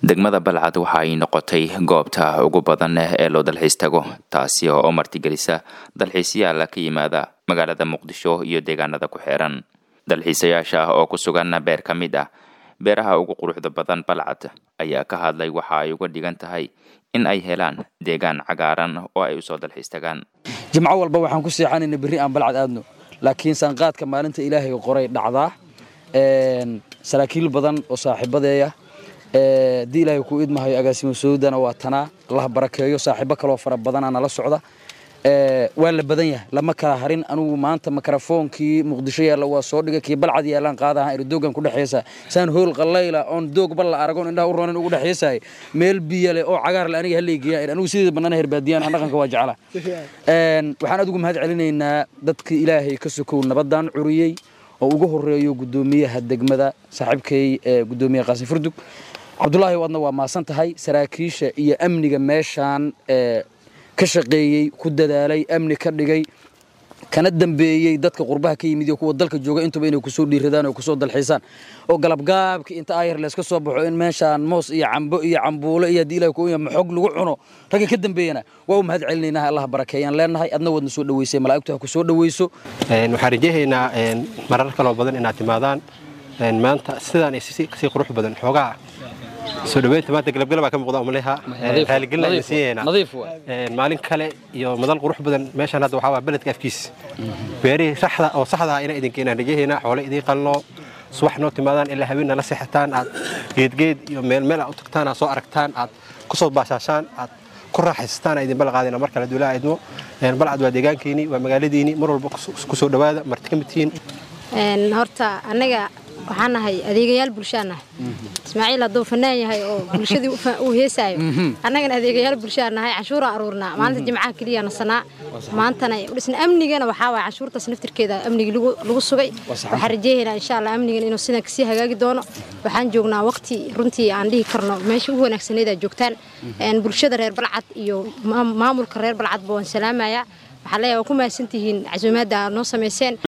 degmada balcad waxa ay noqotay goobta ugu badan ee loo dalxiis tago taasi oo martigelisa dalxiisyaal ka yimaada magaalada muqdisho iyo deegaanada ku xeeran dalxiisayaasha oo ku sugan beer ka mid ah beeraha ugu quruxda badan balcad ayaa ka hadlay waxa ay uga dhigan tahay in ay helaan deegaan cagaaran oo ay usoo dalxiis tagaan jimco walba waxaan ku seexanayna berri aan balcad aadno laakiin sanqaadka maalinta ilaahay qoray dhacdaa saraakiil badan oo saaxiibadeeya haddii ilaahay ku idmahayo agaasimo sawdana waa tanaa allaha barakeeyo saaxiibo kaloo fara badana nala socda waa la badan yahay lama kala harin anugu maanta mikrofoonkii muqdisho yaalla waa soo dhigay kii balcad yaallaan qaadaha irdoogan ku dhexeesa saan hool qallayla oon doog bal la aragoon indhaha u roonin ugu dhexeesahay meel biyo leh oo cagaar le aniga hallaygeeya anigu sideeda bannaan herbaadiyaan aan dhaqanka waa jecla waxaan aad ugu mahad celinaynaa dadkii ilaahay ka sokow nabaddan curiyey oo ugu horeeyo guddoomiyaha degmada saaxiibkay guddoomiye qaasim furdug cabdulaahi wadna waa maasan tahay saraakiisha iyo amniga meeshaan ka shaqeeyey ku dadaalay amni ka dhigay kana dambeeyey dadka qurbaha ka yimid iyo kuwa dalka jooga intuba inay kusoo dhiiradaan oo kusoo dalxiisaan oo galabgaabki inta ayar layska soo baxo in meeshaan moos iyo cambo iyo cambuulo iyo haddii ilahi ku maxog lagu cuno ragga ka dambeeyana waa u mahad celinaynaa allah barakeeyaan leenahay adna wadna soo dhaweysay malaa'igtu ha ku soo dhaweyso waxaan rajahaynaa marar kaloo badan inaad timaadaan maanta sidaan kasii qurux badan xoogaa soo dhaweynta maanta galabgalab baa ka muuqda umaleha raaligelin ayaan siiyaynaa maalin kale iyo madal qurux badan meeshaan hadda waxaa waa beledka afkiis beerihii saxda oo saxda ah inaa idinka inaan rajahaynaa xoole idiin qalno subax noo timaadaan ilaa haween nala seexataan aad geedgeed iyo meel meel aad u tagtaan aad soo aragtaan aad ku soo baashaashaan aad ku raaxaysataan idin balqaadina mar kale duulaa idmo balcad waa deegaankiini waa magaaladiini mar walba ku soo dhawaada marti ka mid tihiin horta annaga waxaan nahay adeegayaal bulshaan nahay ismaaciil hadduu fanaan yahay oo bulshadii uu heesaayo annagana adeegayaal bulshaan nahay canshuuraan aruurnaa maalinta jimcaha keliya nasanaa maantana dhisna amnigana waxaa waaya canshuurtaas naftirkeeda amnigii lagu sugay waxaan rajeehaynaa insha allah amnigan inuu sidan kasii hagaagi doono waxaan joognaa waqti runtii aan dhihi karno meesha ugu wanaagsaneed aad joogtaan bulshada reer balcad iyo maamulka reer balcadba waan salaamayaa waxaa leeyahay waa ku mahadsantihiin casuumaadda aad noo samayseen